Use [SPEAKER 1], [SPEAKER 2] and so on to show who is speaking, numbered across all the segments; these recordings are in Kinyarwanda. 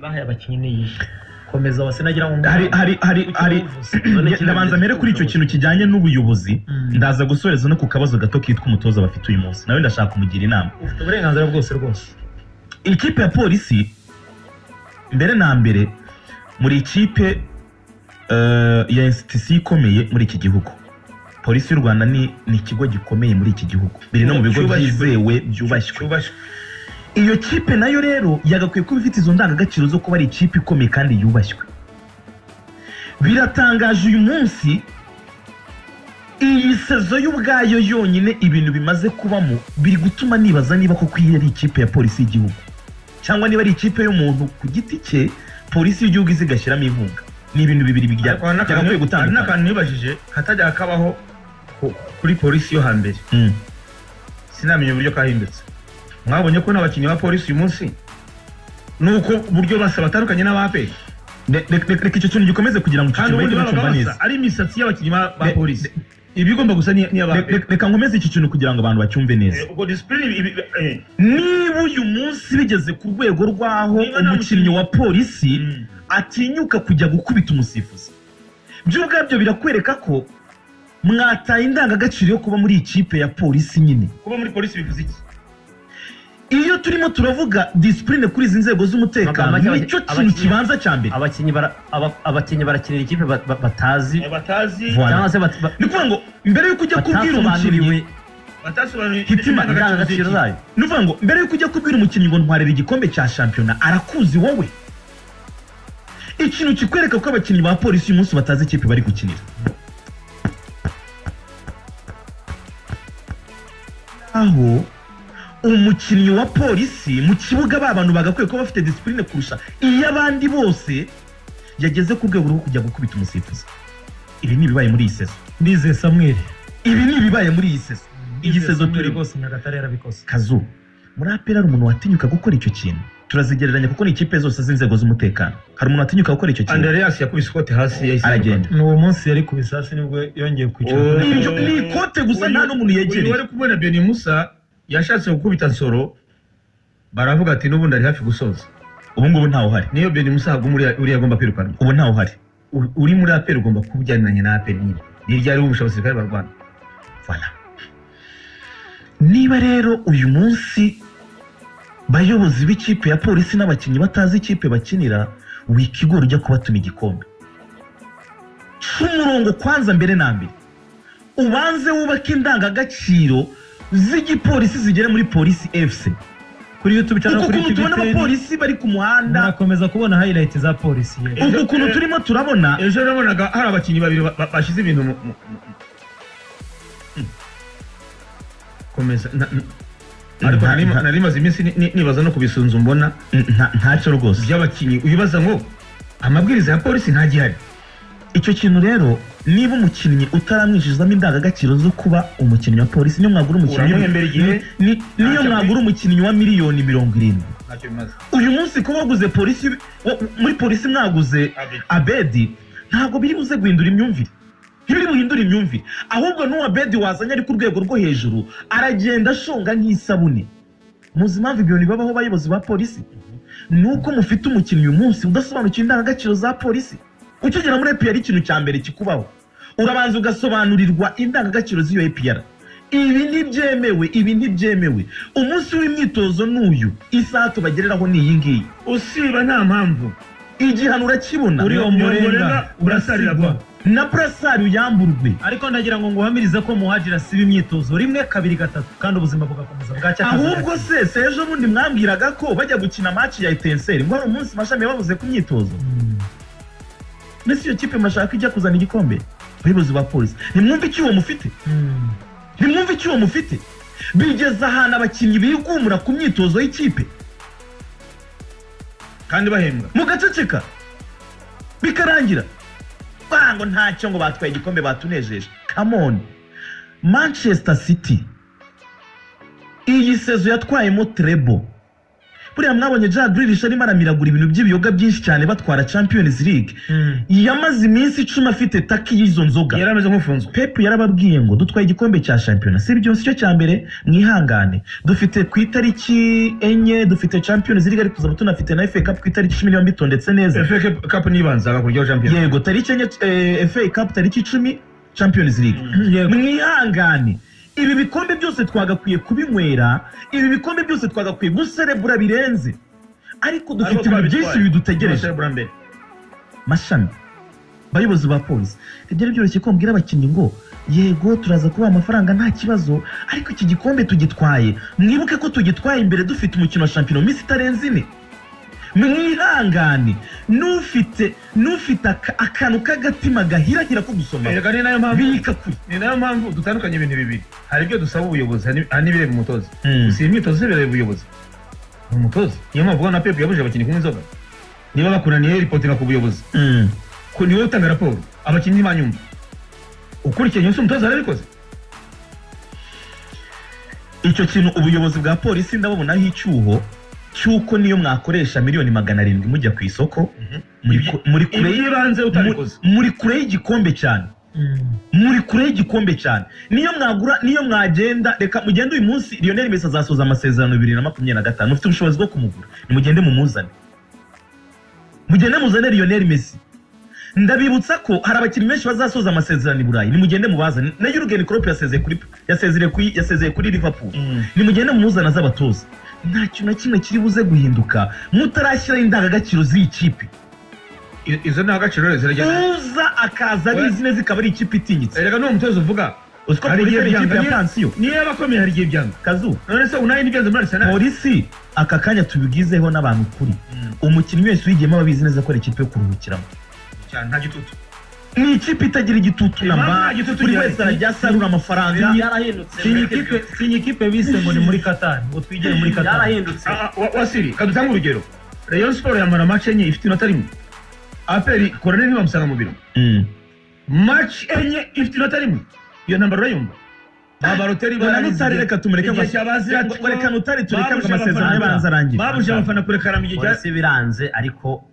[SPEAKER 1] bahaye abakinnyi ni iyi komeza wase nagira ngo
[SPEAKER 2] hari hari hari hari ndabanza mbere kuri icyo kintu kijyanye n'ubuyobozi
[SPEAKER 1] Mm.
[SPEAKER 2] ndaza gusoreza no ku kabazo gato kitwa umutoza bafite uyu munsi nawe ndashaka kumugira inama
[SPEAKER 1] ufite uburenganzira bwose rwose
[SPEAKER 2] ikipe ya polisi mbere na mbere muri ikipe eh, ya insitisiyo ikomeye muri iki gihugu polisi y'u rwanda ni ni ikigo gikomeye muri iki gihugu biri no mu bigo
[SPEAKER 1] Cyubashywe.
[SPEAKER 2] byizewe byubashywe
[SPEAKER 1] cyubashywe
[SPEAKER 2] iyo kipe nayo rero yagakwiye kuba ifite izo ndangagaciro zo kuba ari ikipe ikomeye kandi yubashywe biratangaje uyu munsi iyi sezo y'ubwayo yonyine ibintu bimaze kubamo biri gutuma nibaza niba koko iyi ari ikipe ya polisi y'igihugu cyangwa niba ari ikipe y'umuntu ku giti cye polisi y'igihugu iza igashyiramo inkunga ni ibintu bibiri bijya-
[SPEAKER 1] Ariko hari n'akantu-
[SPEAKER 2] byagakwiye
[SPEAKER 1] hari
[SPEAKER 2] gutandukana
[SPEAKER 1] n'akantu nibajije katajya kabaho ku- kuri polisi yo hambere
[SPEAKER 2] Mm.
[SPEAKER 1] sinamenye uburyo kahindutse mwabonye ko n'abakinnyi ba polisi uyu munsi nuko uburyo basa batandukanye n'abaperi
[SPEAKER 2] Re- re- re- reka icyo kintu gikomeze kugira ngo icyo
[SPEAKER 1] kandi
[SPEAKER 2] kintu bahite
[SPEAKER 1] ubundi baba
[SPEAKER 2] bacyumva neza
[SPEAKER 1] basa ari imisatsi y'abakinnyi ba ba
[SPEAKER 2] Ne-
[SPEAKER 1] polisi ibigomba gusa n'iya-
[SPEAKER 2] Re-
[SPEAKER 1] n'iy'abaperi
[SPEAKER 2] re- reka nkomeze iki kintu kugira ngo abantu bacyumve neza
[SPEAKER 1] Eh, ubwo disipurine ibi- ibi- eh,
[SPEAKER 2] niba uyu munsi bigeze ku rwego rw'aho
[SPEAKER 1] Niba nta
[SPEAKER 2] umukinnyi
[SPEAKER 1] mukinnyi-
[SPEAKER 2] wa polisi
[SPEAKER 1] Mm.
[SPEAKER 2] atinyuka kujya gukubita umusifuzi byo ubwabyo birakwereka ko mwataye indangagaciro yo kuba muri ikipe ya polisi nyine
[SPEAKER 1] kuba muri polisi bivuze iki
[SPEAKER 2] iyo turimo turavuga disipurine kuri izi nzego
[SPEAKER 3] Amagambo
[SPEAKER 2] z'umutekano
[SPEAKER 3] make abaki-
[SPEAKER 2] nicyo kintu
[SPEAKER 3] abakinnyi-
[SPEAKER 2] kibanza cya mbere
[SPEAKER 3] abakinnyi bara- aba- abakinnyi barakinira ikipe ba- ba- batazi
[SPEAKER 1] Eh, batazi
[SPEAKER 2] Voilà.
[SPEAKER 3] cyangwa se bat- ba-
[SPEAKER 2] ni ukuvuga ngo mbere y'uko ujya kubwira umukinnyi
[SPEAKER 3] batasobanuriwe
[SPEAKER 1] batasobanuriwe
[SPEAKER 2] Hitima,
[SPEAKER 3] indangagaciro zayo
[SPEAKER 2] ni ukuvuga ngo mbere y'uko ujya kubwira umukinnyi ngo ntwarire igikombe cya shampiyona arakuzi wowe ikintu kikwereka ko abakinnyi ba polisi uyu munsi batazi ikipe bari gukinira aho umukinnyi wa polisi mu kibuga ba bantu bagakwiye kuba bafite disipurine kurusha iy'abandi bose yageze ku rwego rwo kujya gukubita umusifuzi ibi ni ibibaye muri iyi sezo
[SPEAKER 4] ndize samweri
[SPEAKER 2] ibi ni ibibaye muri iyi sezo iyi sezo turi
[SPEAKER 4] rwose nyagatare yarabikoze
[SPEAKER 2] kazu muri apera hari umuntu watinyuka gukora icyo kintu turazigereranya kuko ni ikipe zose z'inzego z'umutekano hari umuntu watinyuka gukora icyo kintu
[SPEAKER 1] andereyasi yakubise ikote hasi yahise
[SPEAKER 2] aragenda
[SPEAKER 4] ni uwo munsi yari ku bisasi nibwo yongeye
[SPEAKER 1] Oh.
[SPEAKER 4] kwicara
[SPEAKER 2] Ibyo ni ikote gusa
[SPEAKER 1] Uyu-
[SPEAKER 2] nta n'umuntu
[SPEAKER 1] uyu
[SPEAKER 2] yegereye
[SPEAKER 1] wari kubona beni musa yashatse gukubita nsoro baravuga ati n'ubundi ari hafi gusoza
[SPEAKER 2] ubu ngubu ntawe uhari
[SPEAKER 1] niyo beni musa haguma uriya uriya agomba kwirukanwa
[SPEAKER 2] ubu ntawe uhari
[SPEAKER 1] U- uri muri aperi ugomba kuba ujyaniranye na aperi nyine ni ryari wumvisha abasirikare ba rwanda
[SPEAKER 2] Voilà. niba rero uyu munsi bayobozi b'ikipe ya polisi n'abakinnyi batazi ikipe bakinira wikigora ujya kubatuma igikombe ca umurongo kwanza mbere na mbere ubanze wubake indangagaciro z'igipolisi zigera muri polisi fc
[SPEAKER 4] kuri youtube cyangwa
[SPEAKER 2] uku
[SPEAKER 4] kuri
[SPEAKER 2] ukuntu tubona
[SPEAKER 4] kibiteri
[SPEAKER 2] abapolisi bari ku muhanda
[SPEAKER 4] murakomeza kubona highlight za polisi ye
[SPEAKER 2] uku ukuntu turimo turabona
[SPEAKER 1] ejo nabonaga hari abakinnyi babiri ba- ba- bashyize ibintu mu mu- mu- Mm. komeza na- na- ariko
[SPEAKER 2] Nta-
[SPEAKER 1] nari ma-
[SPEAKER 2] nta-
[SPEAKER 1] nari maze iminsi ni- ni- nibaza no kubisunza mbona
[SPEAKER 2] nta- ntacyo rwose
[SPEAKER 1] by'abakinnyi uyibaza ngo amabwiriza ya polisi ntagihari
[SPEAKER 2] icyo kintu rero niba umukinnyi utaramwishyuzamo indangagaciro zo kuba umukinnyi wa polisi niyo mwagura umukinnyi
[SPEAKER 1] Uramuhembera igihe?
[SPEAKER 2] ni- ni- niyo
[SPEAKER 1] Ntacyo
[SPEAKER 2] mwagura
[SPEAKER 1] akwiye.
[SPEAKER 2] umukinnyi wa miliyoni mirongo irindwi
[SPEAKER 1] ntacyo bimaze
[SPEAKER 2] uyu munsi kuba waguze polisi wa- muri polisi mwaguze
[SPEAKER 1] Abedi.
[SPEAKER 2] abedi ntabwo biri buze guhindura imyumvire ntibiri buhindura imyumvire ahubwo n'uwo abedi wazanye ari ku rwego rwo hejuru aragenda ashonga nk'isabune muzi impamvu ibyo bintu bibabaho abayobozi ba polisi ni uko mufite umukinnyi uyu munsi udasobanukiwe indangagaciro za polisi ukigera muri epr ikintu cya mbere kikubaho urabanza ugasobanurirwa indangagaciro z'iyo epr ibi ntibyemewe ibi ntibyemewe umunsi w'imyitozo ni uyu isaha tubagereraho ni iyi ngiyi
[SPEAKER 1] usiba nta mpamvu
[SPEAKER 2] igihano urakibona
[SPEAKER 4] Uri
[SPEAKER 1] Ni-
[SPEAKER 4] uwo
[SPEAKER 1] ni
[SPEAKER 4] murenga,
[SPEAKER 1] burasarira
[SPEAKER 4] urasigwa.
[SPEAKER 1] bwa.
[SPEAKER 2] na burasari uyamburwe
[SPEAKER 4] ariko ndagira ngo nguhamirize ko muhajira siba imyitozo rimwe kabiri gatatu kandi ubuzima bugakomeza bwacya
[SPEAKER 2] ahubwo se se ejo bundi mwambwiraga ko bajya gukina maci ya etenseri ngo hari umunsi mashami babuze ku myitozo mbese iyo kipe mashaka ijya kuzana igikombe abayobozi ba polisi ntimwumve icyuho mufite ntimwumve icyuho mufite bigeze ahantu abakinnyi bigumura ku myitozo y'ikipe
[SPEAKER 1] kandi bahembwa
[SPEAKER 2] mugaceceka bikarangira banga ngo ntacyo ngo batwaye igikombe batunejeje kamoni manchester city iyi sezo yatwayemo trebo buriya mwabonye Jack Grealish arimo aramiragura ibintu by'ibiyoga byinshi cyane batwara Champions League yamaze iminsi icumi afite taki y'izo nzoga
[SPEAKER 1] yari ameze nk'ufunzwe
[SPEAKER 2] Pep yarababwiye ngo dutwaye igikombe cya shampiyona si ibyo si cyo cya mbere mwihangane dufite ku itariki enye dufite Champions League ariko tuzaba tunafite na FA Cup ku itariki cumi n'imwe bitondetse neza
[SPEAKER 1] efe kapu n'ibanza hakurikiyeho shampiyona
[SPEAKER 2] yego tariki enye eh, FA Cup tariki icumi Champions League mwihangane ibi bikombe byose twagakwiye kubinywera ibi bikombe byose twagakwiye guserebura birenze ariko dufite
[SPEAKER 1] Ariko
[SPEAKER 2] ibintu byinshi
[SPEAKER 1] twabitwaye.
[SPEAKER 2] bidutegereje
[SPEAKER 1] Amaserebura mbere.
[SPEAKER 2] mashami abayobozi ba polisi ibyari byoroshye ko mbwira abakinnyi ngo yego turaza kubaha amafaranga nta kibazo ariko iki gikombe tugitwaye mwibuke ko tugitwaye imbere dufite umukino wa shampiyona mu minsi itarenze ine mwihangane n'ufite n'ufite aka- akantu k'agatima gahirahira ko gusoma
[SPEAKER 1] Erega ni nayo mpamvu
[SPEAKER 2] bika kure
[SPEAKER 1] ni nayo mpamvu dutandukanye ibintu bibiri hari ibyo dusaba ubuyobozi hari n'ib- hari n'ibireba umutoza
[SPEAKER 2] Mm.
[SPEAKER 1] gusa iyi myitozo zo bireba ubuyobozi ni umutoza niyo mpamvu ubona pepu yabujije abakinnyi kunywa inzoga niba bakunaniye ripotinga ku buyobozi
[SPEAKER 2] Mm.
[SPEAKER 1] ko niwe utanga raporo abakinnyi banyumva ukurikiye nyuze umutoza yarabikoze
[SPEAKER 2] icyo kintu ubuyobozi bwa polisi ndababonaho icyuho cy'uko niyo mwakoresha miliyoni magana arindwi mujya ku isoko muri ku- muri kure y-
[SPEAKER 1] iby'ibanze utabikoze
[SPEAKER 2] Mu- muri kure y'igikombe cyane muri kure y'igikombe cyane niyo mwagura niyo mwagenda reka mugende uyu munsi Lionel Messi azasoza amasezerano bibiri na makumyabiri na gatanu mufite ubushobozi bwo kumugura nimugende mumuzane mugende muzane Lionel Messi ndabibutsa ko hari abakinnyi benshi bazasoza amasezerano i Burayi nimugende mubazane na Jurgen Klopp yasezeye kuri yasezeye kuri yasezeye kuri Liverpool nimugende mumuzana z'abatoza nta kintu na kimwe kiri buze guhinduka mutarashyiraho indangagaciro z'iyi kipe
[SPEAKER 1] I- izo ni agaciro rero zirajyana
[SPEAKER 2] uza akaza abizi neza ikaba ari ikipe itinyitse
[SPEAKER 1] erega n'uwo mutoza uvuga
[SPEAKER 2] uziko
[SPEAKER 1] Hari
[SPEAKER 2] polisi
[SPEAKER 1] igihe
[SPEAKER 2] ari ikipe ya
[SPEAKER 1] byanga-
[SPEAKER 2] pansiyo
[SPEAKER 1] niyo yaba akomeye hari igihe byanga
[SPEAKER 2] kazu
[SPEAKER 1] none se unaye n'ibyanze muri arisenali
[SPEAKER 2] polisi aka kanya tubigizeho n'abantu ukuri umukinnyi wese uyigiyemo aba abizi neza ko ari ikipe yo kuruhukiramo
[SPEAKER 1] cyane nta gitutu
[SPEAKER 2] ni ikipe itagira igitutu na
[SPEAKER 1] Impamvu nta
[SPEAKER 2] mba
[SPEAKER 1] gitutu
[SPEAKER 2] buri
[SPEAKER 1] gihari.
[SPEAKER 2] wese arajya asarura amafaranga
[SPEAKER 3] yarahindutse
[SPEAKER 4] sinye ikipe bise ngo ni muri katari ngo twigire muri katari
[SPEAKER 3] yarahindutse
[SPEAKER 1] Ah, ah, wa- wasiri kadutange urugero rayon siporo yamara amace enye ifite inota rimwe aperi korone ntibamusanga mu biro
[SPEAKER 2] Mm.
[SPEAKER 1] maci enye ifite inota rimwe iyo ntambaro urayumva abaroteri
[SPEAKER 2] Ngo na Nutari reka tumureke
[SPEAKER 1] igihe
[SPEAKER 2] abafana-
[SPEAKER 1] cyabazira
[SPEAKER 2] Ngo- ngo reka Nutari tureke
[SPEAKER 1] Babuje
[SPEAKER 2] ngo amasezerano
[SPEAKER 1] abafana-
[SPEAKER 2] y'abanza arangire.
[SPEAKER 1] babuje abafana kurekara mu gihe cya
[SPEAKER 3] polisi biranze ariko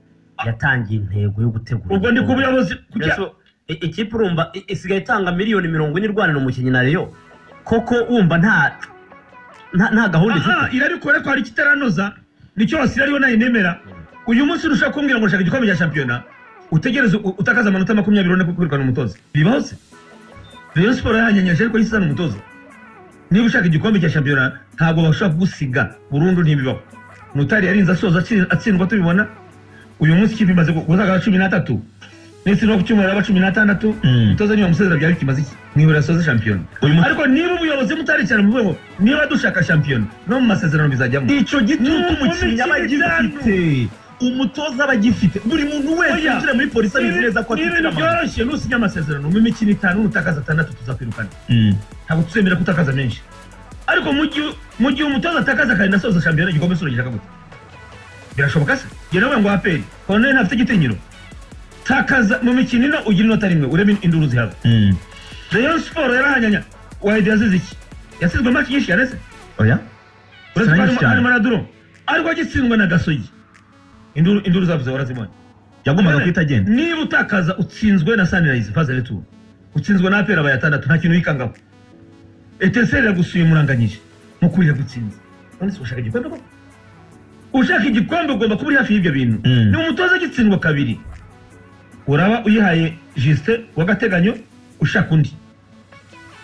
[SPEAKER 3] yatangiye intego yo gutegura
[SPEAKER 1] ubwo ndi ku buyobozi kujya
[SPEAKER 3] Yesu, i- ikipe urumva i- isigaye itanga miliyoni mirongo ine irwanira umukinnyi na Rayon koko wumva nta nta- nta gahunda
[SPEAKER 1] aha
[SPEAKER 3] ifite
[SPEAKER 1] irabikora ko hari ikitaranoza nicyo wasira ariyo nayo nemera uyu munsi urushaho kumbwira ngo ushaka igikombe cya shampiyona utegereze u- utakaze amanota makumyabiri ubone ko kwirukana umutoza bibaho se rayon siporo yahanyanyaje ariko yisizana umutoza niba ushaka igikombe cya shampiyona ntabwo bashobora kugusiga burundu ntibibaho mutari yarinze asoza atsi- atsindwa tubibona uyu munsi ikipe imaze gu- gusaga cumi n'atatu ndetse no ku cyumweru aba cumi n'atandatu
[SPEAKER 2] Mm.
[SPEAKER 1] umutoza niba musezera byaba bikimaze iki mwibura asoza shampiyona ariko niba ubuyobozi mutaricara mu rwego niba dushaka shampiyona no mu masezerano bizajyamo
[SPEAKER 2] icyo gitutu
[SPEAKER 1] Nuko
[SPEAKER 2] umukinnyi aba
[SPEAKER 1] mikino
[SPEAKER 2] agifite umutoza aba agifite buri muntu wese
[SPEAKER 1] Oya.
[SPEAKER 2] winjira muri polisi
[SPEAKER 1] Ni
[SPEAKER 2] abizi neza ko afite
[SPEAKER 1] ibintu
[SPEAKER 2] amahoro
[SPEAKER 1] byoroshye nusinya amasezerano mu mikino itanu nutakaza atandatu tuzakwirukana
[SPEAKER 2] Mm.
[SPEAKER 1] ntabwo tuzemera kutakaza menshi ariko mu gihe- mu gihe umutoza atakaza kandi asoza shampiyona igikombe surongera akaguta birashoboka se jye nawe ngo aperi koruneri ntafite igitinyiro takaza mu mikino ino ugira inota rimwe urebe induru zihaba
[SPEAKER 2] Mm.
[SPEAKER 1] rayon siporo yarahanyanya wahidi yazize iki yasizwe maki nyinshi yareze
[SPEAKER 2] oya
[SPEAKER 1] uretse ko
[SPEAKER 2] Ziranyinshi
[SPEAKER 1] harimo-
[SPEAKER 2] cyane.
[SPEAKER 1] harimo na duro ariko agitsindwa na gasogi induru induru zavuze warazibonye
[SPEAKER 2] yagombaga
[SPEAKER 1] None,
[SPEAKER 2] guhita agenda
[SPEAKER 1] niba utakaza utsinzwe na sanirayizi faze retu utsinzwe na apera abaye atandatu nta kintu wikangaho eteseri yagusuye muranganyije mukurira gutsinza none se ushaka igikombe koko ushaka igikombe ugomba kuba uri hafi y'ibyo bintu
[SPEAKER 2] Mm.
[SPEAKER 1] ni umutoza agitsindwa kabiri uraba uyihaye jisite w'agateganyo ushaka undi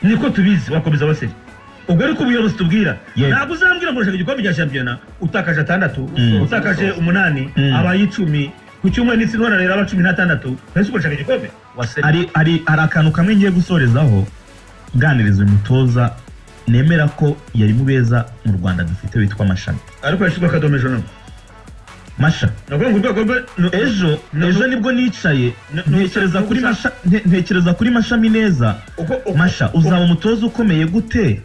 [SPEAKER 1] niko tubizi wakomeza baseri ubwo ariko ubuyobozi tubwira
[SPEAKER 2] Yego.
[SPEAKER 1] ntabwo uzambwira ngo ushaka igikombe cya shampiyona utakaje atandatu
[SPEAKER 2] Mm.
[SPEAKER 1] utakaje umunani
[SPEAKER 2] Mm.
[SPEAKER 1] abaye icumi ku cyumweru n'itsindwa rero aba cumi n'atandatu mbese uko ushaka igikombe
[SPEAKER 3] Wase-
[SPEAKER 2] hari hari hari akantu kamwe ngiye gusorezaho nganiriza uyu mutoza nemera ko yari mu beza mu rwanda dufite witwa mashami
[SPEAKER 1] ariko yashyizwe akadomo ejo none
[SPEAKER 2] masha
[SPEAKER 1] ni ukuvuga ngo urwego rwe ni-
[SPEAKER 2] ejo
[SPEAKER 1] No,
[SPEAKER 2] ejo
[SPEAKER 1] no.
[SPEAKER 2] nibwo nicaye
[SPEAKER 1] No, no,
[SPEAKER 2] ntekereza
[SPEAKER 1] no,
[SPEAKER 2] kuri
[SPEAKER 1] gusa-
[SPEAKER 2] masha nte- ntekereza kuri mashami neza
[SPEAKER 1] uko uko-
[SPEAKER 2] masha uzaba umutoza ukomeye gute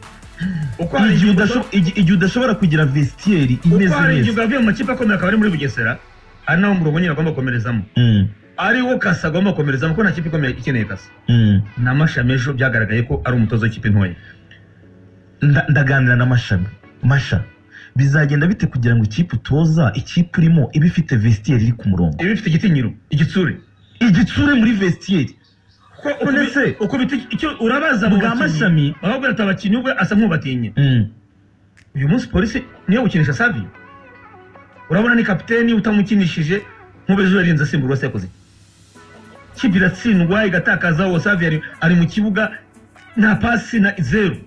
[SPEAKER 1] uko hari
[SPEAKER 2] igihe
[SPEAKER 1] igihe
[SPEAKER 2] udasho- igi- igihe udashobora kugira vestiaire
[SPEAKER 1] uko
[SPEAKER 2] imeze
[SPEAKER 1] hari
[SPEAKER 2] neza
[SPEAKER 1] igihe ugavuye mu makipe akomeye akaba ari muri bugesera ari naho umurongo nyine agomba gukomerezamo
[SPEAKER 2] Mm,
[SPEAKER 1] ari wo kasa agomba gukomerezamo kuko nta kipe ikomeye ikeneye kasa
[SPEAKER 2] mm.
[SPEAKER 1] na mashami ejo byagaragaye ko ari umutoza w'ikipe ntoya
[SPEAKER 2] Nda- ndaganira na mashami masha bizagenda bite kugira ngo ikipe utoza ikipe urimo ibe ifite vestiaire iri ku murongo
[SPEAKER 1] iba ifite igitinyiro igitsure
[SPEAKER 2] igitsure muri vestiaire none se
[SPEAKER 1] uko bita icyo urabaza mu
[SPEAKER 2] bwa
[SPEAKER 1] bakinnyi
[SPEAKER 2] mashami
[SPEAKER 1] ahubwo arata abakinnyi ubwo asa nk'ubatinya
[SPEAKER 2] Mm.
[SPEAKER 1] uyu munsi polisi niyo gukinisha savi urabona ni kapiteni utamukinishije nk'ubejo yarinze asimbura uwase yakoze kipe iratsindwa igatakaza uwo savi ari, ari mu kibuga nta pasi na zeru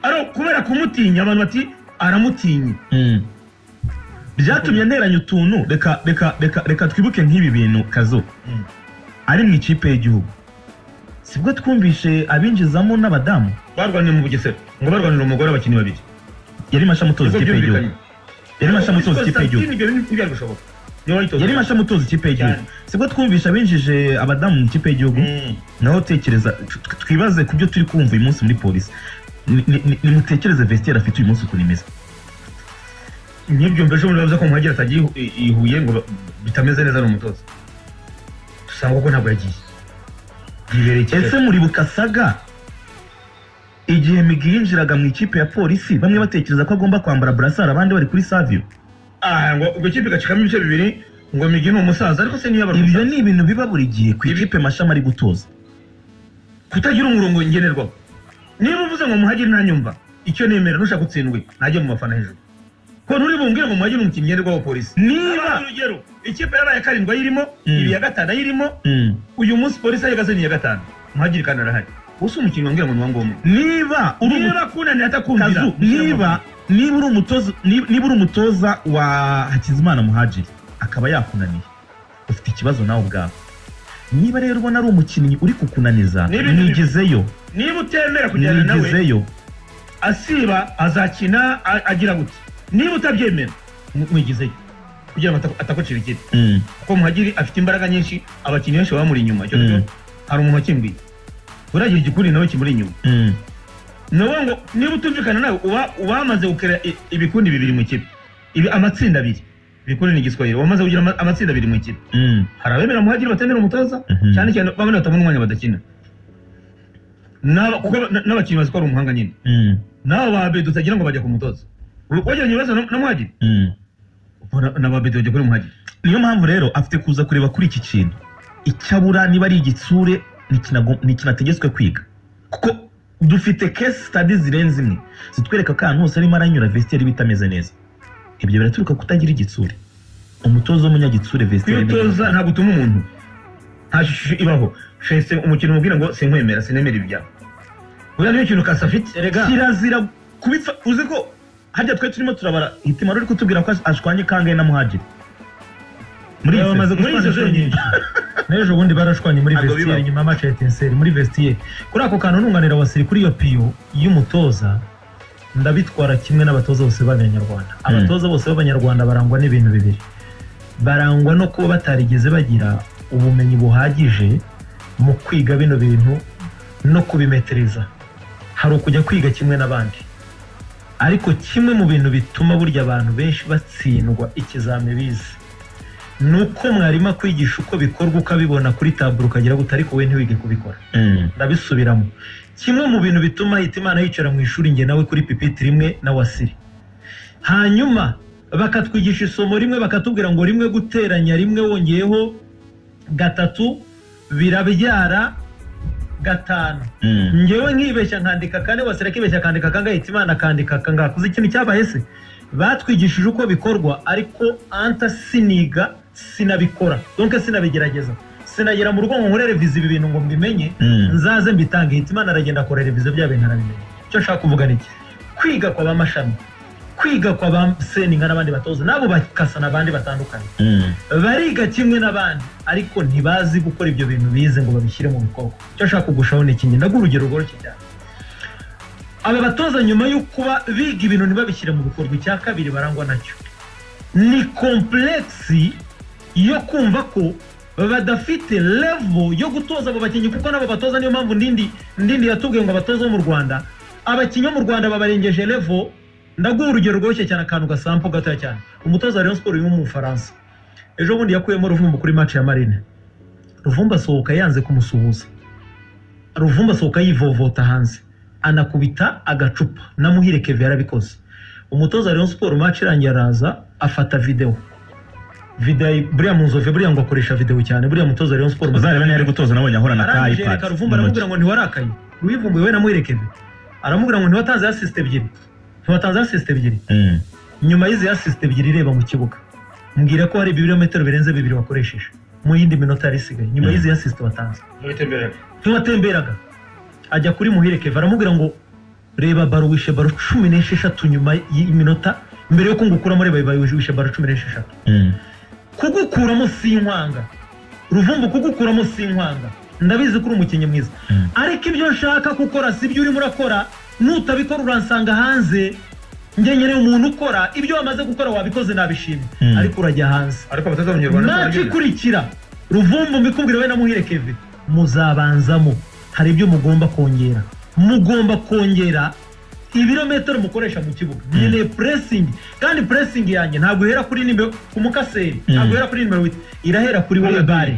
[SPEAKER 1] aro kubera kumutinya abantu bati aramutinye
[SPEAKER 2] Mm. byatumye nteranya utuntu reka reka reka reka twibuke nk'ibi bintu kazo
[SPEAKER 1] Mm.
[SPEAKER 2] ari mu ikipe y'igihugu sibwo twumvishe abinjizamo n'abadamu
[SPEAKER 1] barwanira mu bugesera ngo barwanira umugore abakinnyi babiri
[SPEAKER 2] yari mashami utoza ikipe y'igihugu yari mashami utoza ikipe y'igihugu
[SPEAKER 1] ntibyari gushoboka niba wayitoza
[SPEAKER 2] yari mashami utoza ikipe y'igihugu sibwo twumvishe abinjije abadamu mu ikipe y'igihugu
[SPEAKER 1] Mm.
[SPEAKER 2] naho tekereza tw- twibaze ku byo turi kumva uyu munsi muri polisi Ni- ni- ni- nimutekereze vestiaire afite uyu munsi ukuntu imeze
[SPEAKER 1] nk'ibyo mbese muri bavuze ko muhagera atagiye i- i Huye ngo ba- bitameze neza ni umutoza dusanga ko ntabwo yagiye yibereye Kigali.
[SPEAKER 2] ese muribuka saga igihe migi yinjiraga mu ikipe ya polisi bamwe batekereza ko agomba kwambara burasari abandi bari kuri savio
[SPEAKER 1] Ah, ngo ubwo kipe igacikamo ibice bibiri ngo migi ni umusaza ariko se
[SPEAKER 2] ibyo
[SPEAKER 1] niyo abarumusaza
[SPEAKER 2] ni ibintu biba buri gihe ku ikipe mashami ari gutoza
[SPEAKER 1] kutagira umurongo ngenerwaho niba uvuze ngo muhagire ntanyumva icyo nemera nushaka utsindwe ntajye mu bafana hejuru ko nturi bumbwire ngo muhagire ni umukinnyi ngenderwaho wa polisi
[SPEAKER 2] Niba-
[SPEAKER 1] Abandi urugero ikipe yabaye karindwi ayirimo
[SPEAKER 2] Mm.
[SPEAKER 1] ibiri ya gatanu ayirimo
[SPEAKER 2] Mm.
[SPEAKER 1] uyu munsi polisi ayigazaniye iya gatanu muhagire kandi arahari ubu si umukinnyi wambwira ngo ni uwa ngombwa
[SPEAKER 2] niba uri umu-
[SPEAKER 1] niba kunaniye atakumvira
[SPEAKER 2] kazu niba niba uri umutoza niba niba uri umutoza wa hakizimana muhajiri akaba yakunaniye ufite ikibazo nawe ubwawe niba rero ubona ari umukinnyi uri kukunaniza
[SPEAKER 1] Ni ibintu-
[SPEAKER 2] nigezeyo
[SPEAKER 1] niba utemera kujyana nawe
[SPEAKER 2] nigezeyo
[SPEAKER 1] asiba azakina a- agira gutya niba utabyemera mu- mwigizeyo kugira ngo ataku- atakucira ikindi
[SPEAKER 2] Mm.
[SPEAKER 1] kuko muhagiri afite imbaraga nyinshi abakinnyi benshi bamuri inyuma icyo
[SPEAKER 2] Mm.
[SPEAKER 1] cyo hari umuntu wakimbwiye uragira igikuri nawe kimuri inyuma
[SPEAKER 2] Mm.
[SPEAKER 1] ni ukuvuga ngo niba utumvikana nawe uba uba wamaze gukora i- ibikundi bibiri mu ikipe ibi amatsinda abiri ibikundi ni igiswahili wamaze kugira ama- amatsinda abiri mu ikipe
[SPEAKER 2] Mm.
[SPEAKER 1] hari abemera muhagiri batemera umutoza
[SPEAKER 2] Mhm.
[SPEAKER 1] cyane cyane bamwe batabona umwanya badakina N'aba- kuko ba- n- n'abakinnyi bazi ko ari umuhanga nyine
[SPEAKER 2] Mm.
[SPEAKER 1] nawe babedo utagira ngo bajya ku mutoza wagiranye ibibazo na na muhagiri
[SPEAKER 2] Mm.
[SPEAKER 1] Ubona- na babedo bajya kuri muhagiri
[SPEAKER 2] niyo mpamvu rero afite kuza kureba kuri iki kintu icyabura niba ari igitsure ntikinago- ntikinategetswe kwiga kuko dufite case study zirenze imwe zitwereka ko ahantu hose arimo aranyura vestiaire bitameze neza ibyo biraturuka kutagira igitsure umutoza w'umunyagitsure vestiaire ni-
[SPEAKER 1] kwitoza ntabwo utuma umuntu nta shusho ibaho fese umukino umubwira ngo sinkwemera sinemera ibyawe buriya niyo kintu kasa afite
[SPEAKER 3] Erega.
[SPEAKER 2] kirazira kubipfa uzi ko harya twe turimo turabara hitimaro uri kutubwira ko ashwanye kangahe na muhajiri muri iyi
[SPEAKER 4] Baba bamaze
[SPEAKER 2] sezo- muri iyi
[SPEAKER 4] gushwana
[SPEAKER 2] sezo
[SPEAKER 4] inshuro nyinshi. n'ejo bundi barashwanye muri
[SPEAKER 2] Ntabwo
[SPEAKER 4] vestiaire
[SPEAKER 2] bibaho.
[SPEAKER 4] nyuma y'amaci ya etenseri muri vestiaire kuri ako kantu nunganira wasiri kuri iyo piyo y'umutoza ndabitwara kimwe n'abatoza bose b'abanyarwanda abatoza bose b'abanyarwanda barangwa n'ibintu bibiri barangwa no kuba batarigeze bagira ubumenyi buhagije mu kwiga bino bintu no kubimetereza hari ukujya kwiga kimwe n'abandi ariko kimwe mu bintu bituma burya abantu benshi batsindwa ikizami bize ni uko mwarimu akwigisha uko bikorwa ukabibona kuri taburo ukagira guta ariko we ntiwige kubikora
[SPEAKER 2] Mm,
[SPEAKER 4] ndabisubiramo kimwe mu bintu bituma Hitimana yicara mu ishuri njye nawe kuri pipitire imwe na wasiri hanyuma bakatwigisha isomo rimwe bakatubwira ngo rimwe guteranya rimwe wongeyeho gatatu birabyara gatanu
[SPEAKER 2] mm,
[SPEAKER 4] ngewe nkibeshya nkandika kane wasira akibeshya akandika kangahe Hitimana akandika kangahe kuzi ikintu cyabahese batwigishije uko bikorwa ariko anta siniga sinabikora donke sinabigerageza sinagera mu rugo ngo nkore revize ibi bintu ngo mbimenye
[SPEAKER 2] mm,
[SPEAKER 4] nzaze mbitange Hitimana aragenda akora revize bya bintu arabimenye icyo nshaka kuvuga ni iki kwiga kwa ba mashami kwiga kwa ba seninga n'abandi batoza nabo bakasana abandi batandukanye
[SPEAKER 2] mm.
[SPEAKER 4] bariga kimwe n'abandi ariko ntibazi gukora ibyo bintu bize ngo babishyire mu bikorwa icyo nshaka kugushaho ni iki ndaguha urugero rworoshye cyane aba batoza nyuma yo kuba biga ibintu ntibabishyire mu bikorwa icya kabiri barangwa nacyo ni komplexi yo kumva ko badafite level yo gutoza abo bakinnyi kuko n'abo batoza niyo mpamvu ndindi ndindi yatubwiye ngo abatoza bo mu rwanda abakinnyi bo mu rwanda babarengeje level ndaguha urugero rworoshye cyane akantu gasampo gatoya cyane umutoza wa rayon siporo yo mu bufaransa ejo bundi yakuyemo ruvumbu kuri match ya marine ruvumbu asohoka yanze kumusuhuza ruvumbu asohoka yivovota hanze anakubita agacupa na muhire keve yarabikoze umutoza wa Rayon Sports match irangiye araza afata video video buriya munzove buriya ngo akoresha video cyane buriya mutoza wa Rayon Sports
[SPEAKER 2] uzareba niba ari gutoza nabonye ahura na ka
[SPEAKER 4] arangije
[SPEAKER 2] ipad
[SPEAKER 4] yereka ruvumba aramubwira ngo ntiwarakaye rwivumbuye we namuherekeje aramubwira ngo ntiwatanze asisite ebyiri ntiwatanze asisite ebyiri
[SPEAKER 2] Mm.
[SPEAKER 4] nyuma y'izi asisite ebyiri ireba mu kibuga mbwira ko hari ibirometero birenze bibiri wakoresheje mu yindi minota yari isigaye nyuma y'izi asisite watanze ntiwatemberaga ajya kuri muhire keva aramubwira ngo reba baro wishe baro cumi n'esheshatu nyuma y'iminota mbere yo kungukuramo reba baro wishe baro cumi n'esheshatu
[SPEAKER 2] Mm.
[SPEAKER 4] kugukuramo si inkwanga ruvumbu kugukuramo si inkwanga ndabizi ko uri umukinnyi mwiza
[SPEAKER 2] Mm.
[SPEAKER 4] ariko ibyo nshaka gukora si byo urimo urakora nutabikora uransanga hanze njye nyine umuntu ukora ibyo wamaze gukora wabikoze nabishimye
[SPEAKER 2] Mm.
[SPEAKER 4] ariko urajya hanze
[SPEAKER 1] ariko abatoza b'abanyarwanda
[SPEAKER 4] maci ikurikira ruvumbu mbikubwira we na muhire keve muzabanzamo hari ibyo mugomba kongera mugomba kongera ibirometero mukoresha mu kibuga nkeneye puresingi kandi puresingi yanjye ntabwo ihera kuri nimero ku mukaseri ntabwo ihera kuri nimero wita irahera kuri wowe bare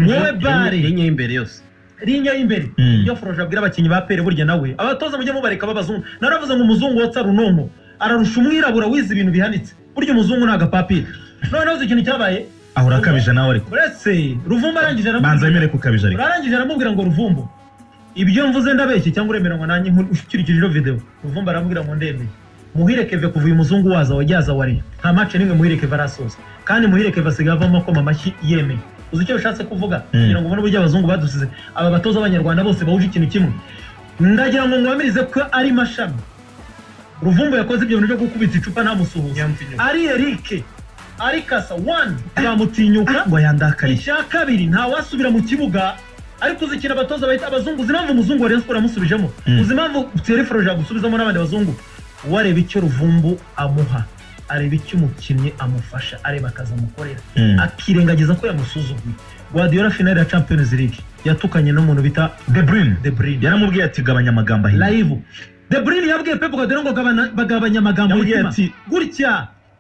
[SPEAKER 4] wowe bare
[SPEAKER 3] Inye y'imbere yose
[SPEAKER 4] linya y'imbere
[SPEAKER 2] Mm.
[SPEAKER 4] iyo forosha abwira abakinnyi ba pere burya nawe abatoza mujye mubareka b'abazungu naravuze ngo umuzungu wotsa runonko ararusha umwirabura wize ibintu bihanitse burya umuzungu ni agapapira noneho uzi ikintu cyabaye
[SPEAKER 2] ahura akabije nawe ariko
[SPEAKER 4] uretse ruvumbu arangije
[SPEAKER 2] banza
[SPEAKER 4] aramubwira
[SPEAKER 2] wemere ko ukabije ariko
[SPEAKER 4] arangije aramubwira ngo ruvumbu ibyo mvuze ndabeshye cyangwa uremeranywa nanjye nkur- ukurikije ino video ruvumbu aramubwira ngo ndemeye muhirekeve kuva uyu muzungu waza wajyaza wa Rayon nta match n'imwe muhirekeve arasoza kandi muhirekeve asigaye avamo akoma amashyi yemeye uzi icyo bishatse kuvuga
[SPEAKER 2] Mm.
[SPEAKER 4] kugira ngo ubone uburyo abazungu badusize aba batoza abanyarwanda bose bahuje ikintu kimwe ndagira ngo ngwamirize ko ari mashami ruvumbu yakoze ibyo bintu byo gukubita icupa ntamusuhuza
[SPEAKER 1] Nyamutinyuka.
[SPEAKER 4] ari erike ari kasa wani zamutinyuka
[SPEAKER 2] ngo yandakariye
[SPEAKER 4] icya kabiri ntawasubira mu kibuga ariko uzi ikintu abatoza bahita abazungu uzi impamvu umuzungu wa Rayon Sports yamusubijemo
[SPEAKER 2] Mm.
[SPEAKER 4] uzi impamvu Thierry Florent yagusubizamo n'abandi bazungu wareba icyo ruvumbu amuha areba icyo umukinnyi amufasha areba akazi amukorera akirengagiza ko yamusuzuguye Guardiola finale ya Champions League yatukanye n'umuntu bita
[SPEAKER 2] De Bruyne
[SPEAKER 4] De Bruyne
[SPEAKER 2] yaramubwiye ati gabanya amagambo ahinnye
[SPEAKER 4] live De Bruyne yabwiye Pep Guardiola ngo gabana- bagabanye amagambo
[SPEAKER 2] yamubwiye
[SPEAKER 4] y'umutima.
[SPEAKER 2] ati
[SPEAKER 4] gutya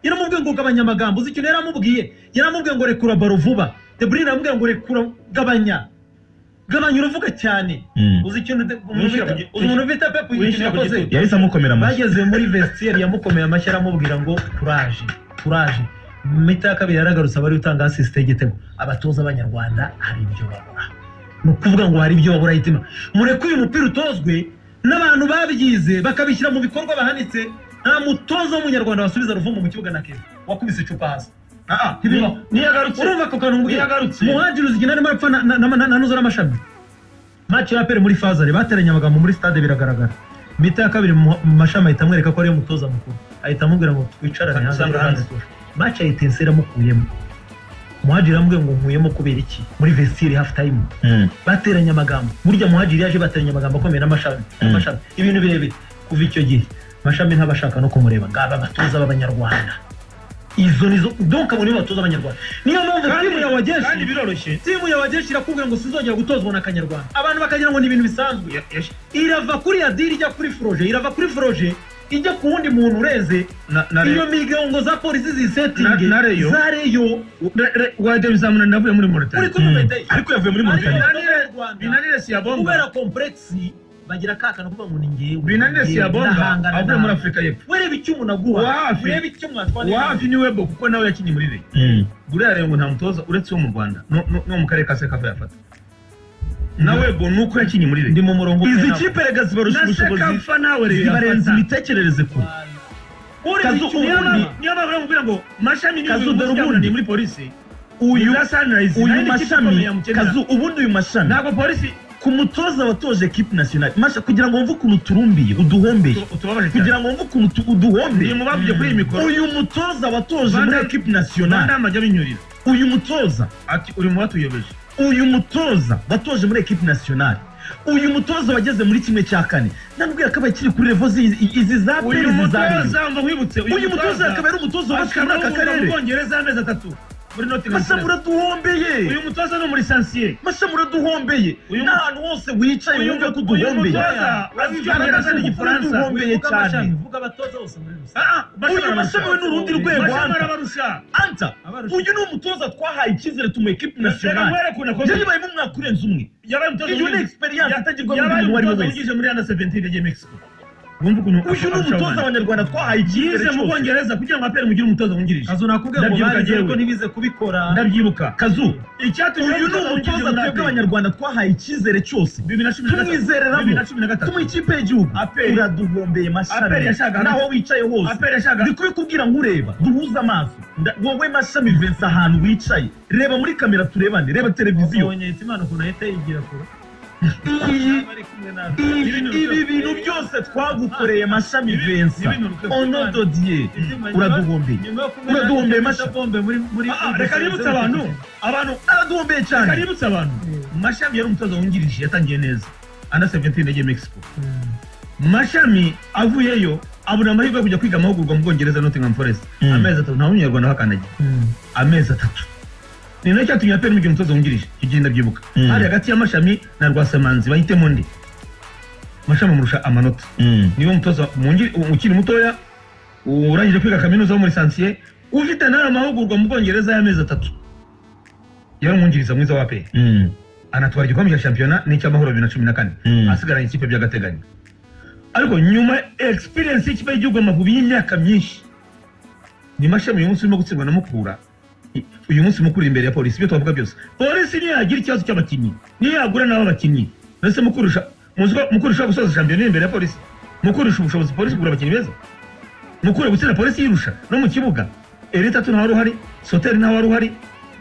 [SPEAKER 4] yaramubwiye ngo gabanya amagambo uzi ikintu yaramubwiye yaramubwiye ngo rekura baro vuba de bruyne yaramubwiye ngo rekura gabanya gabanya uravuga cyane
[SPEAKER 2] Mm.
[SPEAKER 4] uzi ikintu de- umuntu
[SPEAKER 1] Wishyira
[SPEAKER 4] bita-
[SPEAKER 1] ku gi-
[SPEAKER 4] uzi umuntu bita pepu ikintu
[SPEAKER 1] wishyira ku
[SPEAKER 4] yakoze
[SPEAKER 1] gitutu.
[SPEAKER 2] yahise amukomera amashyi
[SPEAKER 4] bageze muri vestiaire yamukomeye amashyi aramubwira ngo kuraje kuraje mu mita ya kabiri yaragarutse abari utanga asisite y'igitego abatoza b'abanyarwanda hari ibyo babura ni ukuvuga ngo hari ibyo babura hitima mureke uyu mupira utozwe n'abantu babyize bakabishyira mu bikorwa bahanitse nta mutoza w'umunyarwanda wasubiza ruvumbu mu kibuga na keza wakubise icupa hasi
[SPEAKER 1] Ah, ah,
[SPEAKER 4] Ntibibaho.
[SPEAKER 1] niyo agarutse
[SPEAKER 4] urumva ako kantu mbwira
[SPEAKER 1] Yagarutse.
[SPEAKER 4] muhajiri uzi igihe arimo arapfa na- na- na- na- na nuzo n'amashami maci ya pere muri fazare bateranye amagambo muri stade biragaragara mita ya kabiri mu mu mashami ahita amwereka ko ariyo mutoza mukuru ahita amubwira ngo twicarane hanze
[SPEAKER 1] Usanga hanze.
[SPEAKER 4] maci ayitense iramukuyemo muhajiri aramubwira ngo nkuyemo kubera iki muri vestire hafu tayimu
[SPEAKER 2] Mm.
[SPEAKER 4] bateranye amagambo burya muhajiri yaje bateranye amagambo akomeye n'amashami
[SPEAKER 2] Mm.
[SPEAKER 4] amashami ibintu birebire kuva icyo gihe amashami nt'abashaka no kumureba ngaba abatoza b'abanyarwanda izo nizo donka muri batoza abanyarwanda niyo mpamvu timu ya
[SPEAKER 1] kandi
[SPEAKER 4] wageshi
[SPEAKER 1] biroroshye
[SPEAKER 4] timu ya wageshi irakubwira ngo sizongera gutozwa na kanyarwanda abantu bakagira ngo ni ibintu bisanzwe irava kuri adiri ijya kuri foroje irava kuri foroje ijya ku wundi muntu urenze
[SPEAKER 1] na na
[SPEAKER 4] iyo
[SPEAKER 1] rero
[SPEAKER 4] migongo za polisi zisetingi
[SPEAKER 1] Na- na Rayon.
[SPEAKER 4] za reyo
[SPEAKER 1] waderi zamunani navuye muri
[SPEAKER 4] uri
[SPEAKER 1] moritani
[SPEAKER 4] kumva ite?
[SPEAKER 2] ariko yavuye muri
[SPEAKER 4] Ariyo
[SPEAKER 2] Mauritania
[SPEAKER 4] batoza b'abanyarwanda.
[SPEAKER 1] binanire siyabonga
[SPEAKER 4] kubera kompuregisi bagira kakana kuvuga ngo ni ngewe
[SPEAKER 1] binanire siyabonga avuye muri afurika y'epfo
[SPEAKER 4] wereba icyo umuntu aguha
[SPEAKER 1] Wa hafi.
[SPEAKER 4] wereba icyo umuntu atwara
[SPEAKER 1] wapi ni webo kuko nawe yakinnye muri reyo
[SPEAKER 2] Mm.
[SPEAKER 1] buriya rero ngo nta mutoza uretse wo mu rwanda no- no no mu karere ka sekafa yafata na webo ni uko yakinnye muri
[SPEAKER 4] ndi
[SPEAKER 1] reyo
[SPEAKER 4] mu murongo
[SPEAKER 2] izi
[SPEAKER 4] ukeye
[SPEAKER 2] kipe rega zibarusha
[SPEAKER 1] na
[SPEAKER 2] ubushobozi
[SPEAKER 1] sekafa nawe reyo
[SPEAKER 2] zibarenza
[SPEAKER 1] yafata
[SPEAKER 2] imitekerereze kure
[SPEAKER 1] ureba
[SPEAKER 2] Kazu
[SPEAKER 1] icyo niyo
[SPEAKER 2] ubundi-
[SPEAKER 1] mpamvu- niyo mpamvu bamubwira ngo mashami niyo
[SPEAKER 2] Kazu
[SPEAKER 1] uyu
[SPEAKER 2] dore
[SPEAKER 1] munsi
[SPEAKER 2] ubundi.
[SPEAKER 1] yamunaniye muri polisi
[SPEAKER 2] uyu
[SPEAKER 1] Za Sunrise,
[SPEAKER 2] uyu
[SPEAKER 1] nayo ni ikipe
[SPEAKER 2] mashami
[SPEAKER 1] ikomeye yamukenera.
[SPEAKER 2] kazu ubundi uyu mashami
[SPEAKER 1] ntabwo polisi
[SPEAKER 2] ku mutoza watoje kipe nationale masha kugira ngo wumve ukuntu uturumbiye uduhombeye
[SPEAKER 1] tu- tubabaje cyane
[SPEAKER 2] kugira ngo wumve ukuntu tu-
[SPEAKER 1] ni
[SPEAKER 2] uduhombeye
[SPEAKER 1] mu bavuye kuri iyi mikoro
[SPEAKER 2] uyu mutoza watoje muri
[SPEAKER 1] Banda-
[SPEAKER 2] ekipe nationale
[SPEAKER 1] banama ajya binyurira
[SPEAKER 2] uyu mutoza
[SPEAKER 1] ati uri mu batuyobeje
[SPEAKER 2] uyu mutoza watoje muri ekipe nationale uyu mutoza wageze muri kimwe cya kane nambwira ko abaye kiri kuri revo zi- izi za peri
[SPEAKER 1] uyu
[SPEAKER 2] izi za Rayon.
[SPEAKER 1] mutoza mba nkwibutse
[SPEAKER 2] uyu mutoza akaba ari umutoza wubashywe muri aka
[SPEAKER 1] mu
[SPEAKER 2] karere
[SPEAKER 1] bwongereza amezi atatu muri Nottingham
[SPEAKER 2] masha
[SPEAKER 1] Forest.
[SPEAKER 2] muraduhombeye
[SPEAKER 1] uyu mutoza ni muri sansire
[SPEAKER 2] masha muraduhombeye
[SPEAKER 1] Uyu mu-
[SPEAKER 2] n'ahantu hose wicaye
[SPEAKER 1] uyu
[SPEAKER 2] wumve ko
[SPEAKER 1] mu- uyu
[SPEAKER 2] uduhombeye
[SPEAKER 1] mutoza
[SPEAKER 2] Agaragaza
[SPEAKER 1] azi
[SPEAKER 2] ukuntu
[SPEAKER 1] igifaransa
[SPEAKER 2] uduhombeye cyane
[SPEAKER 4] vuga abatoza bose muri rusange
[SPEAKER 2] uyu mashami we ni urundi rwego
[SPEAKER 1] mashami
[SPEAKER 2] anta
[SPEAKER 1] arabarusha
[SPEAKER 2] anta uyu ni umutoza twahaye icyizere tumuha ekipe
[SPEAKER 1] reka
[SPEAKER 2] nationale
[SPEAKER 1] nkwereke ukuntu akomeye.
[SPEAKER 2] yari ibayemo umwaka urenze umwe
[SPEAKER 1] yabaye umutoza
[SPEAKER 2] iyo ni
[SPEAKER 1] wungirije-
[SPEAKER 2] experience
[SPEAKER 1] Ya-
[SPEAKER 2] itagirwa mu
[SPEAKER 1] yabaye
[SPEAKER 2] muntu uwo ari we
[SPEAKER 1] umutoza
[SPEAKER 2] wese
[SPEAKER 1] wungirije muri under 17 yagiye Mexico wumva ukuntu
[SPEAKER 2] uyu ni umutoza abanyarwanda twahaye
[SPEAKER 1] yize mu bwongereza kugira ngo apere mugire umutoza wungirije
[SPEAKER 4] kazu nakubwiye ngo
[SPEAKER 1] Ndabyibuka
[SPEAKER 4] bagize
[SPEAKER 1] jyewe.
[SPEAKER 4] ariko ntibize kubikora
[SPEAKER 1] ndabyibuka kazu icyatumye
[SPEAKER 2] uyu ni umutoza twebwe abanyarwanda twahaye icyizere cyose
[SPEAKER 1] bibiri na cumi na gatatu bibiri na
[SPEAKER 2] tumwizereramo
[SPEAKER 1] cumi na gatatu
[SPEAKER 2] tumuha ikipe y'igihugu
[SPEAKER 1] Aperi.
[SPEAKER 2] uraduhombeye
[SPEAKER 1] Aperi
[SPEAKER 2] mashami
[SPEAKER 1] yashakaga-
[SPEAKER 2] naho wicaye hose
[SPEAKER 1] apere ashaka
[SPEAKER 2] ndi kubikubwira nk'ureba duhuze amaso Nda- wowe mashami vincent ahantu wicaye reba muri kamera turebane reba televiziyo
[SPEAKER 4] ubonye imana ukuntu ahita yigira kure
[SPEAKER 2] iyi
[SPEAKER 4] Aba ari kumwe natwe. Ibintu
[SPEAKER 2] ibi
[SPEAKER 4] byose-
[SPEAKER 2] bintu byose twagukoreye mashami vincent
[SPEAKER 4] ibintu rukwe-
[SPEAKER 2] ono dodiye
[SPEAKER 4] Ibyuma nyuma-
[SPEAKER 2] uraduhombeye
[SPEAKER 4] nyuma yo kumwe
[SPEAKER 2] Uraduhombeye
[SPEAKER 4] natwe,
[SPEAKER 2] mashami.
[SPEAKER 4] bombe muri muri
[SPEAKER 1] Ah, reka nibutse abantu abantu
[SPEAKER 2] araduhombeye
[SPEAKER 1] reka
[SPEAKER 2] cyane
[SPEAKER 1] nibutse abantu mashami yari umutoza wungirije yatangiye neza under 17 yagiye mexico mashami avuyeyo abura amahirwe yo kujya kwiga amahugurwa mu bwongereza nottingham forest
[SPEAKER 2] Mm.
[SPEAKER 1] amezi atatu nta munyarwanda hakandagira amezi atatu ni nacyo cyatumye aperi mugira umutoza wungirije icyo gihe ndabyibuka
[SPEAKER 2] Mm.
[SPEAKER 1] hari hagati y'amashami na rwasamanzi bahitemo undi mashami amurusha amanota niwe mutoza wungiri- ukiri mutoya urangije kwiga kaminuza wo muri sansiye ufite nawe amahugurwa mu bwongereza y'amezi atatu yari umwungiriza mwiza wa aperi anatwara igikombe cya shampiyona n'icy'amahoro bibiri na cumi na kane
[SPEAKER 2] Mm.
[SPEAKER 1] asigaranye ikipe by'agateganyo ariko nyuma experience y'ikipe y'igihugu Amavubi y'imyaka myinshi ni mashami uyu munsi urimo gutsindwa na mukura I- uyu munsi mukura imbere ya polisi ibyo twavuga byose polisi niyo yagira ikibazo cy'abakinnyi niyo yagura n'abo bakinnyi ndetse mukurusha muzi ko mukura ushobora gusoza shampiyona iri imbere ya polisi mukurusha ubushobozi polisi kugura abakinnyi beza mukure gutsinda polisi yirusha no mu kibuga erita tu ntawari uhari soteri ntawari uhari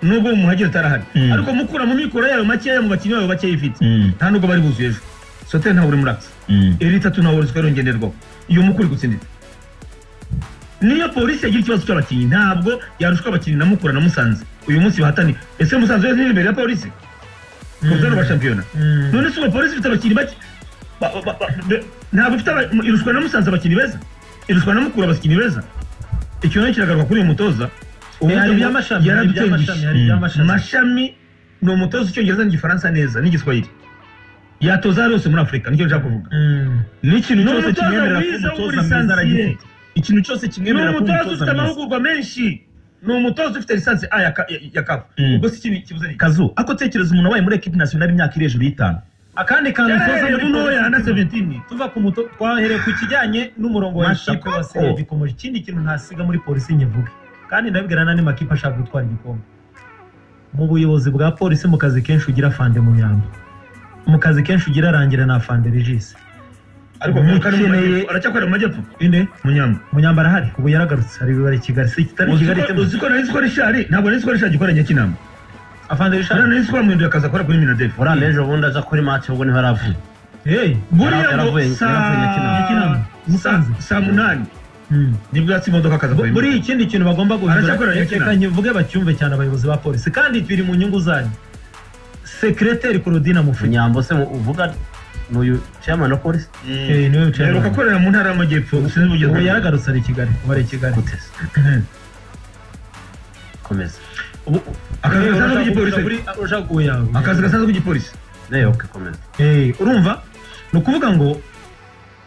[SPEAKER 1] nubwo umuhagire utarahari
[SPEAKER 2] Mm.
[SPEAKER 1] ariko mukura mu mikoro yayo makeya mu bakinnyi bayo bakeya ifite nta nubwo bari buzuye ejo soteri ntabwo uri muri akisi iri itatu ntabwo ruswa irongenerwaho iyo mukuru uri gutsindira niyo polisi yagira ikibazo cy'abakinnyi ntabwo yarushwa abakinnyi na mukura na musanze uyu munsi bahataniye ese musanze wese ni imbere ya polisi ku rwego rwa shampiyona none se ubu polisi ifite abakinnyi bake ba- ba- ba- be- ntabwo ifite aba- iruswa na musanze abakinnyi beza iruswa na mukura abakinnyi beza icyo nacyo kiragaruka kuri uyu mutoza
[SPEAKER 4] Eh, hari iby'amashami, hari
[SPEAKER 1] yaradutengushye
[SPEAKER 4] iby'amashami, hari iby'amashami.
[SPEAKER 1] mashami ni umutoza icyongereza n'igifaransa neza n'igiswahili yatoza hariya hose muri afurika nicyo nshaka kuvuga
[SPEAKER 4] Mm.
[SPEAKER 2] n'ikintu
[SPEAKER 1] Ni
[SPEAKER 2] cyose
[SPEAKER 1] umutoza
[SPEAKER 2] kimwemerera ko
[SPEAKER 1] mwiza
[SPEAKER 2] umutoza
[SPEAKER 1] w'uburi
[SPEAKER 2] mwiza
[SPEAKER 1] sansiye.
[SPEAKER 2] aragifite ikintu cyose
[SPEAKER 1] ni
[SPEAKER 2] kimwemerera ko
[SPEAKER 1] umutoza ufite
[SPEAKER 2] umutoza mwiza
[SPEAKER 1] amahugurwa menshi ni umutoza ufite lisansi a ya ka- ya- ya kafu
[SPEAKER 2] Mm.
[SPEAKER 1] ubwo si ikindi kibuze ni
[SPEAKER 2] kazu ako tekereza umuntu wabaye muri ekipi nasiyonari imyaka iri hejuru y'itanu
[SPEAKER 4] akandi kantu tuza
[SPEAKER 1] yarahereye
[SPEAKER 4] muri
[SPEAKER 1] mu ntoya na
[SPEAKER 4] polisi.
[SPEAKER 1] 17
[SPEAKER 4] tuva ku muto twahereye ku kijyanye n'umurongo wa
[SPEAKER 2] Masha
[SPEAKER 4] ekipe wa
[SPEAKER 2] Koko.
[SPEAKER 4] Save Ikomeje ikindi kintu ntasiga muri polisi nkivuge kandi ndabibwira n'andi makipe ashaka gutwara igikombe mu buyobozi bwa polisi mu kazi kenshi ugira fande mu nyamba mu kazi kenshi ugira rangira na fande regis
[SPEAKER 1] ariko
[SPEAKER 4] Umukeneye-
[SPEAKER 1] mukeneye aracyakorera mu majyepfo
[SPEAKER 4] inde
[SPEAKER 1] munyamba
[SPEAKER 4] munyamba arahari ubu yaragarutse ari bibare kigali si kitari
[SPEAKER 1] Uzi
[SPEAKER 4] kigali
[SPEAKER 1] ko-
[SPEAKER 4] itema
[SPEAKER 1] uzi ko nari nzi ko rishari ntabwo nari nzi ko rishari agikoranye kinama
[SPEAKER 4] afande rishari
[SPEAKER 1] nari nzi ko bamuhinduye akazi akora kuri minadefu
[SPEAKER 3] urana ejo bundi aza kuri match ubwo niho aravuye
[SPEAKER 4] hey
[SPEAKER 1] buriya ngo
[SPEAKER 3] Yaravuye- yaravuye Nyakinama.
[SPEAKER 1] saa-
[SPEAKER 4] Musanze.
[SPEAKER 1] saa- saa munani
[SPEAKER 4] Hmm.
[SPEAKER 1] nibwo yatse imodoka akaza
[SPEAKER 4] Bu- buriya ikindi kintu bagomba
[SPEAKER 1] Aracyakorera
[SPEAKER 4] guhindura
[SPEAKER 1] Nyakina.
[SPEAKER 4] reka nkivuge bacyumve cyane abayobozi ba polisi kandi biri mu nyungu zanyu sekireteri korodina mufunya
[SPEAKER 3] munyambo se mu- uvuga n'uyu chairman wa polisi
[SPEAKER 4] Eh, niwe
[SPEAKER 1] aheruka
[SPEAKER 4] wicaye
[SPEAKER 1] akorera mu ntara y'amajyepfo sinzi ubugeze
[SPEAKER 4] ubu yaragarutse ari i kigali ubu ari i kigali
[SPEAKER 3] gute se komeza
[SPEAKER 4] Ubu-
[SPEAKER 1] Akazi
[SPEAKER 4] Eh,
[SPEAKER 1] gasanzwe
[SPEAKER 4] urashaka
[SPEAKER 1] k'igipolisi.
[SPEAKER 4] kugura buri- urashaka kuyawe
[SPEAKER 1] akazi gasanzwe k'igipolisi
[SPEAKER 3] nayo okay komeza
[SPEAKER 4] Eh, urumva ni ukuvuga ngo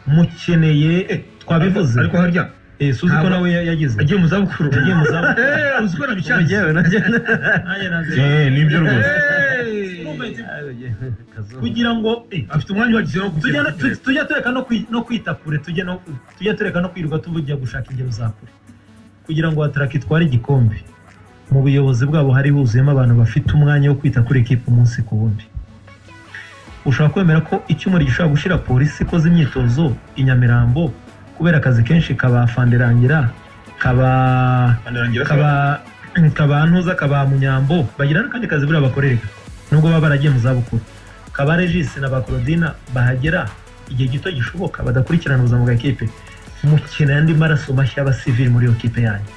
[SPEAKER 4] mukeneye twabivuze
[SPEAKER 1] ariko harya
[SPEAKER 4] Eh, suzi ko
[SPEAKER 1] ntabwo-
[SPEAKER 4] nawe ya- yagize
[SPEAKER 1] agiye mu zabukuru
[SPEAKER 4] Agiye mu zabukuru.
[SPEAKER 1] Eh, uzi ko nabishatse
[SPEAKER 3] yewe nanjye
[SPEAKER 4] Nanjye naze.
[SPEAKER 2] nibyo
[SPEAKER 4] Urumva iki-
[SPEAKER 3] kazu
[SPEAKER 4] kugira ngo eh,
[SPEAKER 1] afite umwanya wagize wo
[SPEAKER 4] tujya
[SPEAKER 1] kujya
[SPEAKER 4] no- tu- tujya tureka no kwi- no kwita kure tujya no- tujya tureka no kwirirwa tujya gushaka ingero za kure kugira ngo wataraka itware igikombe mu buyobozi bwabo hari huzuyemo abantu bafite umwanya wo kwita kuri ekipa umunsi ku wundi ushobora kwemera ko icyuma gishobora gushyira polisi ikoze imyitozo i nyamirambo kubera akazi kenshi kabafanderangira kaba kaba kaba ntuza kaba munyambo bagira n'akandi kazi buriya bakorereka nubwo baba baragiye mu zabukuru kaba regisi na ba Claudine bahagera igihe gito gishoboka badakurikirana ubuzima bwa kipe mukeneye andi maraso mashya y'abasivili muri iyo kipe yanyu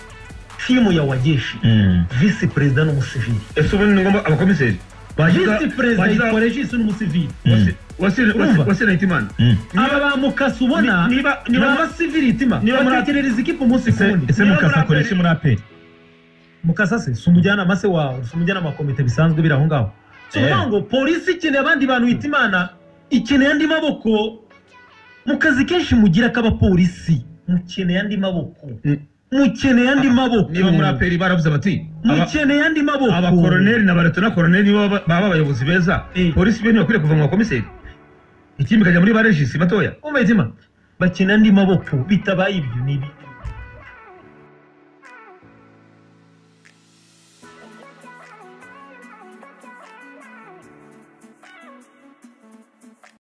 [SPEAKER 4] timu ya wageshi visi perezida n'umusivili
[SPEAKER 1] ese ubundi ni ngombwa abakomiseri
[SPEAKER 4] visi perezida
[SPEAKER 1] bagira-
[SPEAKER 4] yitwa regisi n'umusivili Urumva?
[SPEAKER 1] wasira hitimana
[SPEAKER 4] aba ba mukasi ubona ni
[SPEAKER 1] niba niba
[SPEAKER 4] abasivili itima
[SPEAKER 1] niba muri-
[SPEAKER 4] batekerereza ikipe umunsi ku wundi
[SPEAKER 2] ese mukasa akora iki muri aperi
[SPEAKER 4] mukasa se si umujyanama se wawe si umujyanama wa komite bisanzwe biri aho ngaho si ukuvuga ngo polisi ikeneye abandi bantu bita imana ikeneye andi maboko mu kazi kenshi mugira k'abapolisi mukeneye andi maboko
[SPEAKER 1] Mm.
[SPEAKER 4] mukeneye andi maboko
[SPEAKER 1] niba muri aperi baravuze bati aba-
[SPEAKER 4] mukeneye andi maboko
[SPEAKER 1] abakoroneri na baretona koroneri nibo baba baba abayobozi beza
[SPEAKER 4] Eh.
[SPEAKER 1] polisi bene bakwiye kuva mu bakomiseri ikindi ikajya muri ba regisi batoya
[SPEAKER 4] umva itima bakina andi maboko bitabaye ibyo ni ibi